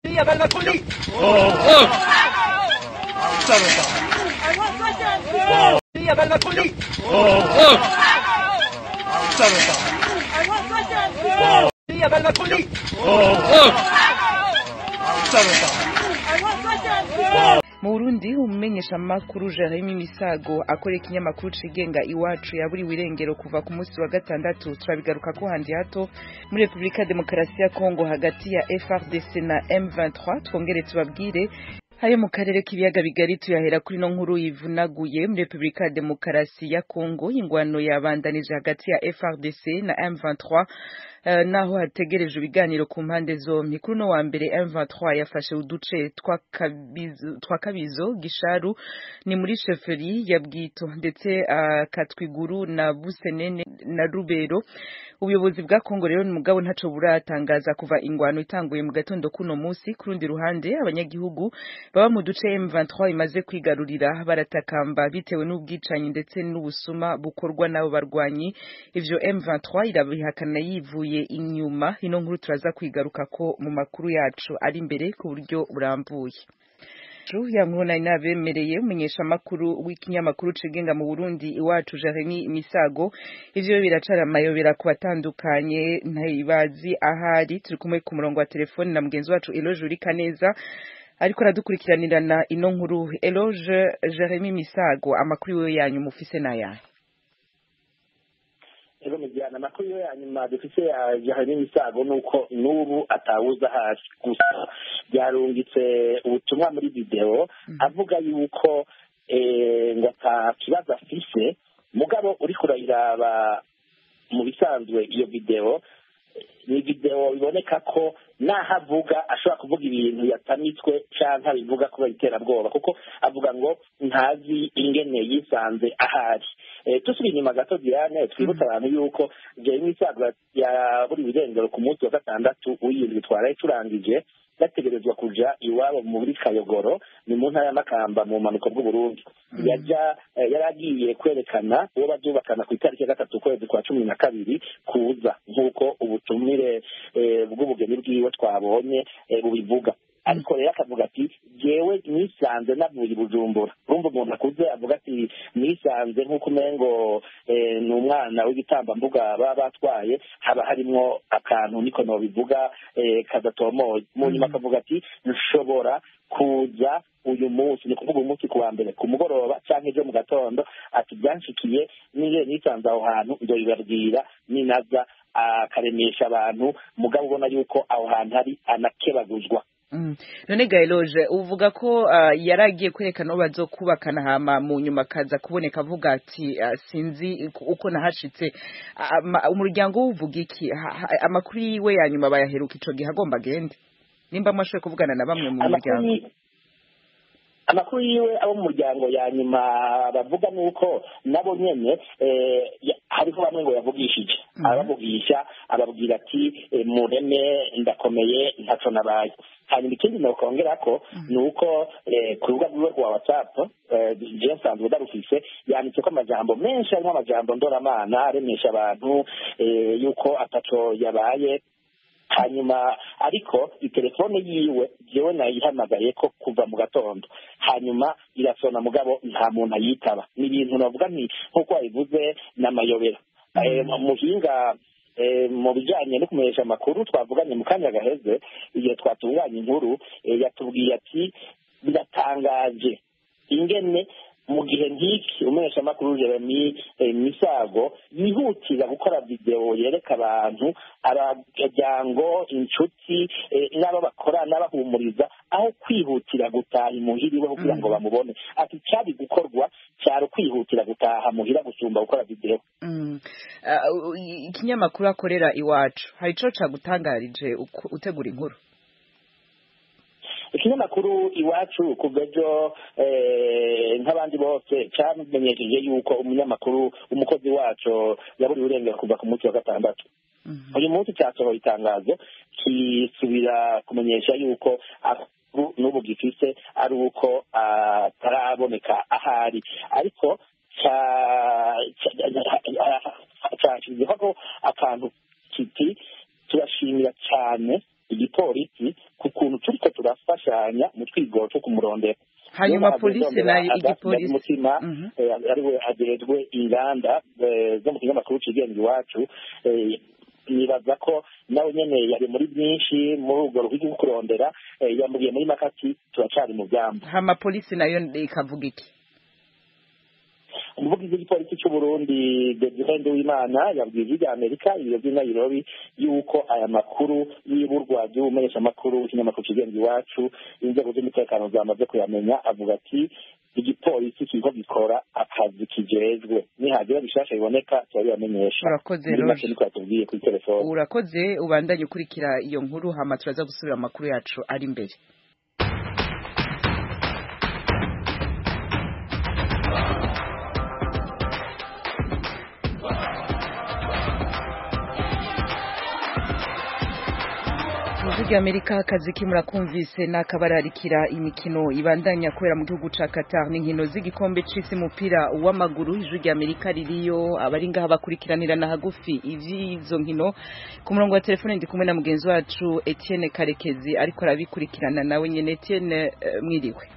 Il avale ma folie Il avale ma folie Il avale ma folie mu burundi umumenyeshamakuru jeremy misago akorera ikinyamakuru cigenga iwacu yaburiwe irengero kuva ku munsi wa gatandatu turabigaruka ko handi hato muri repubulika ya demokarasi ya kongo hagati ya frdc na m23 twongere tubabwire Hayo mu karere k'ibiyaga bigari tuyahera kuri no nkuru yivunaguye muri Republika ya Demokarasi ya Kongo ingwano yabandanije hagati ya FRDC na M23 uh, naho hategereje ibiganiro ku mpande zombi kuri no wa mbere M23 yafashe uduce twa kabizo, twa kabizo gisharu ni muri sheferi ya Bwito ndetse uh, Katwiguru na Busenene na Rubero ubuyobozi bwa Kongo rero mugabo ntaco buratangaza kuva ingwano itanguye mu gatondo kuno musi kurundi ruhande abanyagihugu baba mu duce M23 imaze kwigarurira baratakamba bitewe n'ubwicanyi ndetse n'ubusuma bukorwa n'abo barwanyi ivyo M23 irabihakana yivuye inyuma ino nkuru turaza kwigaruka ko mu makuru yacu ari imbere ku buryo burambuye ya nkuru nari nabemereye umunyesha makuru w'ikinyamakuru cigenga mu Burundi iwacu Jeremy Misago ivyo biracara amayobera ku batandukanye ntayibazi ahari turi kumwe ku murongo wa telefone na mugenzi wacu Eloge Urikaneza ariko aradukurikiranirana ino nkuru Eloge Jeremy Misago amakuru yo yanyu mufise nayahe ego mujyana amakuru yo yanyuma dufise ya Jeremy Misago nuko n'ubu atawuza hasi gusa byarungitse ubutumwa muri video avuga yuko ngo ata kibazo afise mugabo uri kurayiraba mu bisanzwe iyo video ni video biboneka ko naho avuga ashobora kuvuga ibintu yatamitswe cyangwa bivuga kubera iterabwoba kuko avuga ngo ntazi ingene yisanze ahari tusubira inyuma gato diane twibutse abantu yuko jeremy isaga yaburiwe irengero ku munsi wa gatandatu w'iyindwi twaraye turangije yategerezwa kuja iwabo muri kayogoro ni mu ntara y'amakamba mu bumanuko bw'uburundi yaja yari agiye kwerekana uwo bazubakana ku itariki ya gatatu ukwezi kwa cumi na kabiri kuza nk'uko ubutumire bw'ubugeni bwiwe twabonye bubivuga ariko rero akavuga ati jewe nisanze navuye i bujumbura urumva umuntu akuze avuga ati nisanze nk'uko umengo ni umwana w'igitambambuga baba batwaye haba harimwo akantu niko nobivuga kadatomoye mu nyuma akavuga ati nshobora kuza uyu munsi ni kuvuga umunsi ku wa mbere ku mugoroba cyangwa ejo mu gatondo ati byanshikiye niyo nisanze aho hantu ndoyibabwira ninaza akaremesha abantu mugabo ubona yuko aho hantu hari anakebaguzwa none gaeloge uvuga ko yari agiye kwerekana aho bazokubakana hama mu nyuma akaza kuboneka avuga ati sinzi uko nahashitse umuryango w'uvuga iki amakuru yiwe ya nyuma bayaheruka ico gihe agomba agende nimba mwashoboye kuvugana na bamwe mu muryango amakuru yiwe abo mu muryango ya nyuma bavuga ni uko nabo nyene hariho bamwe ngo yavugishije abavugisha ababwira ati mureme ndakomeye ntaco nabaye hanyuma ikindi nokongera ko ni uko ku rubuga rwiwe rwa whatsapp je nsanzwe ndarufise yanditseko amajambo menshi harimo amajambo ndoramana aremesha abantu yuko ataco yabaye hanyuma ariko itelefone yiwe jewe nayihamagaye ko kuva mu gatondo hanyuma irasona mugabo nta muntu ayitaba ni ibintu navuga nti nk'uko wabivuze n'amayobera muhinga mu bijyanye no kumenyesha amakuru twavuganye mu kanya gaheze igihe twatunganya inkuru yatubwiye ati biratangaje ingene mu gihe nk'iki umumenyeshamakuru jeremy misago yihutira gukora videwo yereka abantu abajyango inshuti n'abo bakora n'abahumuriza aho kwihutira gutaha imuhira iwe kugira ngo bamubone ati cyari gukorwa cyari ukwihutira gutaha muhira gusumba gukora videwo ikinyamakuru akorera iwacu hari ico cagutangarije utegura inkuru ikinyamakuru iwacu kuva ejo nk'abandi bose cyamenyesheje yuko umunyamakuru umukozi wacu yaburiwe urengera kuva ku munsi wa gatandatu uyu munsi cyasohoye itangazo kisubira kumenyesha yuko n'ubu gifise ari uko ataraboneka ahari ariko cyashyizeho akantu kiti turashimira cyane igipolisi ku kuntu turiko gufashanya mu twigoro two kumurondera hanyuma Niyo polisi mpamvu nayo ndondera igipolisi Agathe Mutima Mhm. eh, ariwe ajejwe inganda eh, zo mu kinyamakuru cigenga iwacu eh, nibaza ko nawe nyene yari muri byinshi muri urwo ruhigi rwo kurondera eh, yambwiye muri makati turacari mu byamba hama polisi nayo ikavuga iki umuvugizi w'igipolisi cy'u Burundi Desire w'Imana yabwiye ijwi rya Amerika ibiro by'i Nairobi yuko aya makuru y'iburwa ry'ubumenyeshamakuru w'ikinyamakuru kigenga iwacu inzego z'umutekano zamaze kuyamenya avuga ati igipolisi kiriko gikora akazi kijejwe nihagira bishasha biboneka turabibamenyesha urakoze muri make Roger niko yatubwiye kuri telefone urakoze ubandanye ukurikira iyo nkuru hama turaza gusubira amakuru yacu ari imbere Ijwi rya Amerika akazi kimurakumvise n'akabararikira imikino ibandanya kubera mu gihugu ca Qatar n'inkino z'igikombe c'isi umupira w'amaguru ijwi rya Amerika ririyo abari ngaha bakurikiranirana hagufi ivy'izo nkino ku murongo wa telefone ndi kumwe na mugenzi wacu Etienne Karekezi ariko arabikurikirana nawe nyene Etienne eh, mwiriwe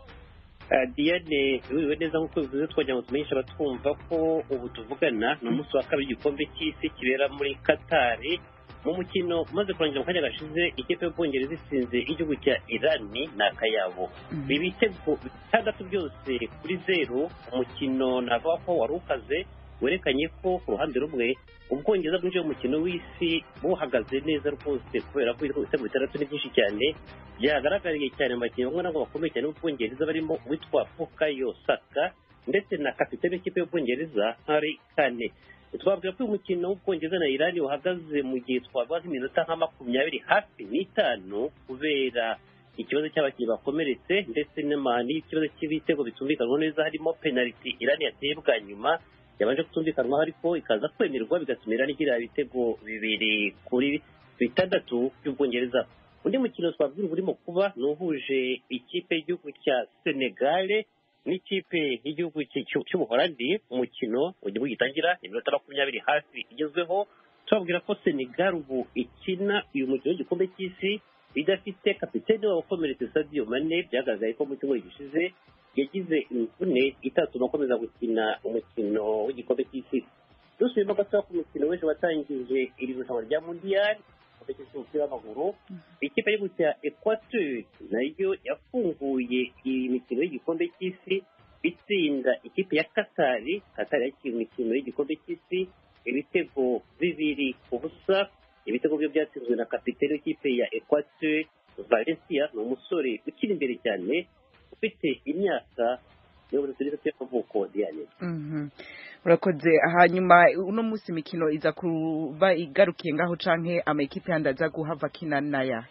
Ah, Diane wiriwe neza nk'uko bivuze twagira ngo tumenyeshe abatwumva ko ubu tuvugana ni umunsi wa kabiri igikombe cy'isi kibera muri Katari mu mukino umaze kurangira mu kanya gashize ikipe y'ubwongereza isinze igihugu cya irani ni akayabo Mhm. ibitego bitandatu byose kuri zeru umukino navuga ko wari ukaze werekanye ko ku ruhande rumwe ubwongereza bwinjiye mu mukino w'isi buhagaze neza rwose kubera ko ibitego bitandatu ni byinshi cyane byagaragariye cyane mu bakinnyi bamwe nabo bakomeye cyane b'ubwongereza barimo uwitwa Bukayo Saka ndetse na kapitene w'ikipe y'ubwongereza Harry Kane twabwira ko uyu mukino w'ubwongereza na irani uhagaze mu gihe twabaza iminota nka makumyabiri hafi n'itanu kubera ikibazo cy'abakinnyi bakomeretse ndetse n'ama- n'ikibazo cy'ibitego bitumvikanwa neza harimo penaliti irani yateye bwa nyuma yabanje kutumvikanwaho ariko ikaza kwemerwa bigatuma irani igira ibitego bibiri kuri bitandatu by'ubwongereza undi mukino twabwira uba urimo kuba ni uhuje ikipe y'igihugu cya senegale n'ikipe y'igihugu cy- cy- cy'ubuholandi umukino mu gihugu gitangira iminota makumyabiri hafi igezweho tubabwira ko senegal ubu ikina uyu mukino w'igikombe cy'isi idafite kapitene wabo ukomeretse sadio mane byagaragaye ko mu cyumweru gishize yagize imvune itatuma akomeza gukina umukino w'igikombe cy'isi dusubiyemo gatoya ku mukino w'ejo watangije iri rushanwa rya mundiyari igikombe cy'isi umupira w'amaguru ikipe y'igihugu cya equateur nayo yafunguye iyi mikino y'igikombe cy'isi itsinda ikipe ya katari katari yakira imikino y'igikombe cy'isi ibitego bibiri ku busa ibitego byo byatsinzwe na kapitene w'ikipe ya equateur valencia ni umusore ukiri imbere cyane ufite imyaka mirongo itatu n'itatu y'amavuko diane Mhm. urakoze hanyuma uno munsi imikino iza kuba igarukiye ngaho canke amakipe yandi aza guhava akina naya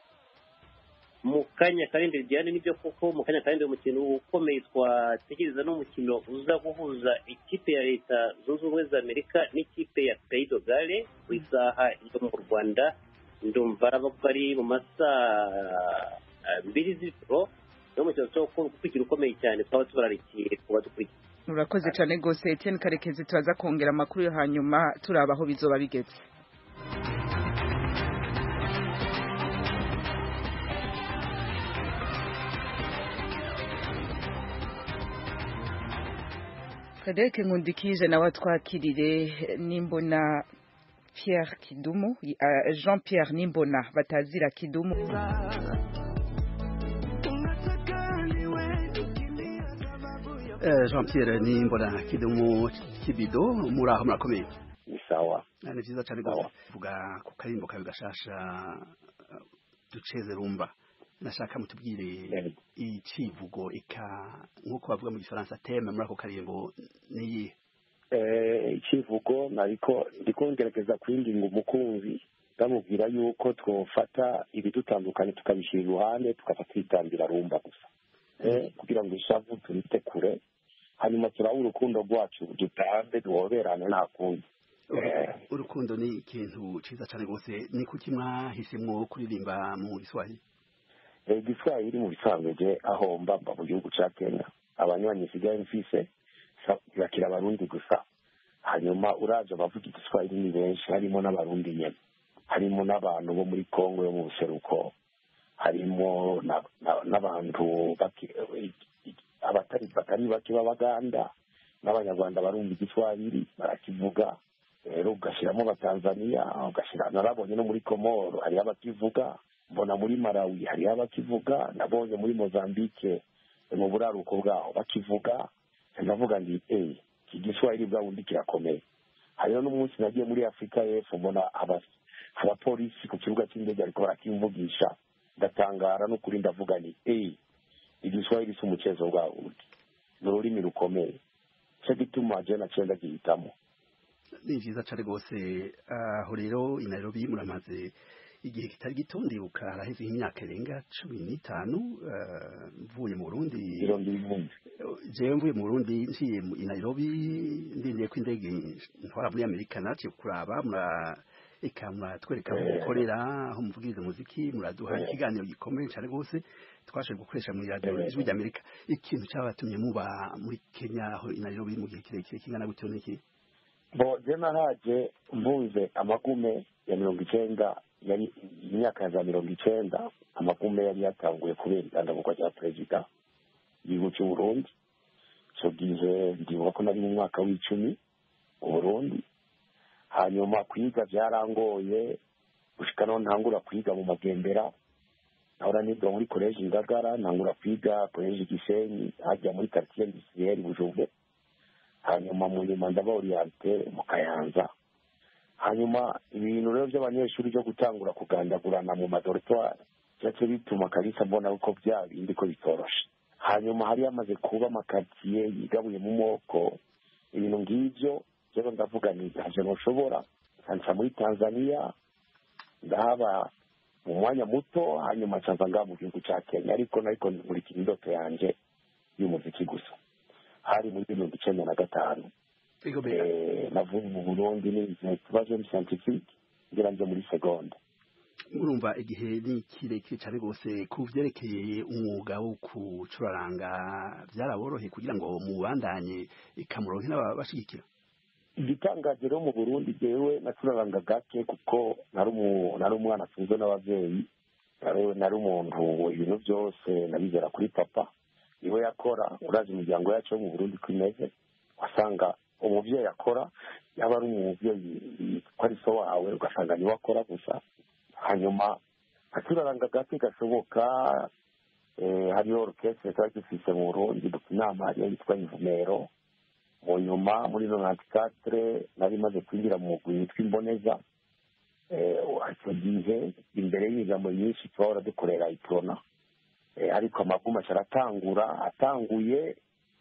mu kanya karindwi diane nibyo koko mu kanya karindwi umukino ukomeye twategereza n'umukino uza guhuza ikipe ya leta zunze ubumwe za amerika n'ikipe ya pays de gale ku isaha yo mu rwanda ndumva araba ko ari mu masaa ah, mbiri z'ijoro ni umukino wo gukurikira ukomeye cyane twaba tubararikiye kuba dukurikiye urakoze cyane rwose Etienne Karekezi turaza kongera amakuru yo hanyuma turaba aho bizoba bigeze Frederic Nkundikije nawe atwakirire nimbona Pierre Kidumu uh, Jean Pierre Nimbona batazira Kidumu Eh, Jean Pierre Nimbona Kidumu Kibido muri aho murakomeye ni sawa Ah, ni vyiza cane rwose vuga ku karimbo kawe gashasha eh, duceze rumba nashaka mutubwire Yego. icivugo ika nk'uko bavuga mu gifaransa teme muri ako karimbo niyihe Eh, ikivugo nariko ndiko ngerageza kwinginga umukunzi ndamubwira yuko twofata ibidutandukanye tukabishyira iruhande tugafata ibitambira rumba gusa Eh, kugira ngo ishavu turite kure hanyuma turabe urukundo rwacu dutambe duhoberane nta kundi Eh, urukundo ni ikintu ciza cane rwose ni kuki mwahisemwo kuririmba mu giswahili eh, igiswahili mu bisanzwe je aho mba mba mu gihugu ca kenya abanywanyi nsigaye mfise sa- bakira abarundi gusa hanyuma uraje abavuga igiswahili ni benshi harimo n'abarundi nyene harimo n'abantu bo muri kongo yo mu buseruko harimo na- na- n'abantu bake- abatari batari bake b'abaganda n'abanyarwanda barumva igiswahili barakivuga rero ugashyiramo abatanzaniya ugashyira narabonye no muri komoro hariho abakivuga mbona muri malawi hariho abakivuga nabonye muri mozambique mu buraruko bwaho bakivuga ndavuga ndi eee iki giswahili bwa bundi kirakomeye hariho n'umunsi nagiye muri afurika y'epfo mbona aba- abapolisi ku kibuga cy'indege ariko barakimvugisha ndatangara n'ukuri ndavuga ni eee igiswahili si umuchezo bwa bundi ni ururimi rukomeye cyo gituma je naciye ndagihitamo ni vyiza cane rwose aho rero i Nairobi muramaze igihe kitari gito ndibuka haraheze imyaka irenga cumi n'itanu eh, mvuye mu Burundi mirongo ibihumbi jewe mvuye mu Burundi nciye mu- i Nairobi ndindiye ko indege ntwara muri Amerika naciye kuraba mura eka muratwereka aho Eh. mukorera aho muvugiriza umuziki muraduha Eh. ikiganiro gikomeye cane rwose twashoboye gukoresha mu radio Eh. ijwi ry'Amerika ikintu cyabatumye muba muri Kenya aho i Nairobi mu gihe kirekire kingana gutyo niki bo je nahaje mvunze amagume ya mirongo icenda yari imyaka ya za mirongo icenda amagume yari yatanguye kubera itangamuka rya perezida igihugu cy'u Burundi ico gihe ndibuka ko nari mu mwaka w'icumi mu Burundi hanyuma kwiga byarangoye gushika no ntangura kwiga mu magendera nahora niga muri koleji ngagara ntangura kwiga koleji gisenyi hajya muri quartier industrielle bujumbe hanyuma mu nyuma ndaba oriente mu kayanza hanyuma ibintu rero by'abanyeshuri byo gutangura kugandagurana mu madoritwari byace bituma kalisa mbona ko bya bindi ko bitoroshe hanyuma hari hamaze kuba amakaritsiye yigabuye mu moko ibintu ngibyo rero ndavuga ni ntacyo ntushobora nkanca muri tanzania ndahaba mu mwanya muto hanyuma nsanza ngaha mu gihugu cya kenya ariko nariko nkurikira indoto yanje y'umuziki gusa hari muri mirongo icenda na gatanu Ego be Eh, navuye mu burundi nize ikibazo scientifique ngira nje muri segonde urumva igihe ni kirekire cyane rwose ku byerekeye umwuga wo kucuraranga byaraboroheye kugira ngo mubandanye ikamuronke n'ababashigikira igitangaje rero mu burundi jewe nacuraranga gake kuko nari umu- nari umwana atunzwe n'abavyeyi nari- nari umuntu ibintu byose nabizera kuri papa niwe yakora urazi imiryango yacu yo mu burundi ko imeze wasanga umuvyeyi akora yaba ari umuvyeyi ko ari so wawe ugasanga niwe akora gusa hanyuma acuraranga gake gashoboka eh, hariho orukestre twari dufise mu burundi dufite inama hariyo yitwa imvumero mu nyuma muri nonanti katire nari maze kwinjira mu mugwi witwa imboneza Eh, icyo gihe imbere y'imigambo myinshi twahora dukorera iprona Eh, ariko amagumu aratangura atanguye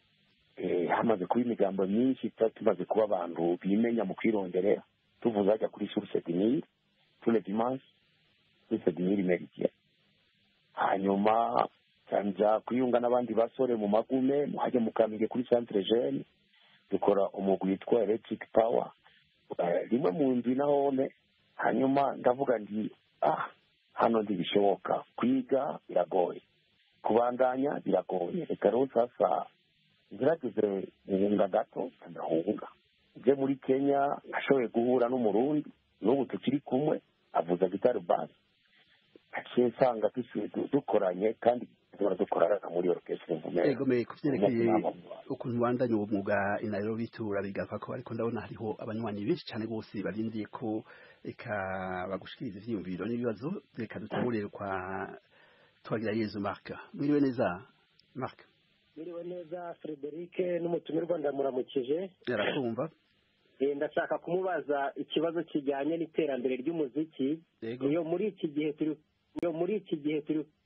eh, hamaze kuba imigambo myinshi tuba tumaze kuba abantu bimenya mu kwironderera tuvuze hajya kuri source dinire tous les dimanches source dinire meridien hanyuma nja kwiyunga n'abandi basore mu magume muhajya mukamige kuri centre jeune dukora umugwi witwa electric power Eh, rimwe mu ndwi nahone hanyuma ndavuga ndi ah hano ntibishoboka kwiga biragoye kubandanya biragoye reka rero sasa ngerageze guhunga gato ndahunga nje muri kenya nashoboye guhura n'umurundi n'ubu tukiri kumwe avuza gitari basi aciye nsanga dusu- du- dukoranye kandi duhora dukorana muri orchestre mvumera ego me ku byerekeye Inama. ukuntu wandanye uwo mwuga i Nairobi turabigaruka ko ariko ndabona hariho abanywanyi benshi cyane bose barindiye ko eka bagushikiriza ivyiyumviro n'ibibazo reka dutangurire kwa twagira Yezu Mark mwiriwe neza Mark Mwiriwe neza Frederic n'umutumirwa ndamuramukije yarakumva Eh, ndashaka kumubaza ikibazo kijyanye n'iterambere ry'umuziki yego iyo muri iki gihe turi iyo muri iki gihe turi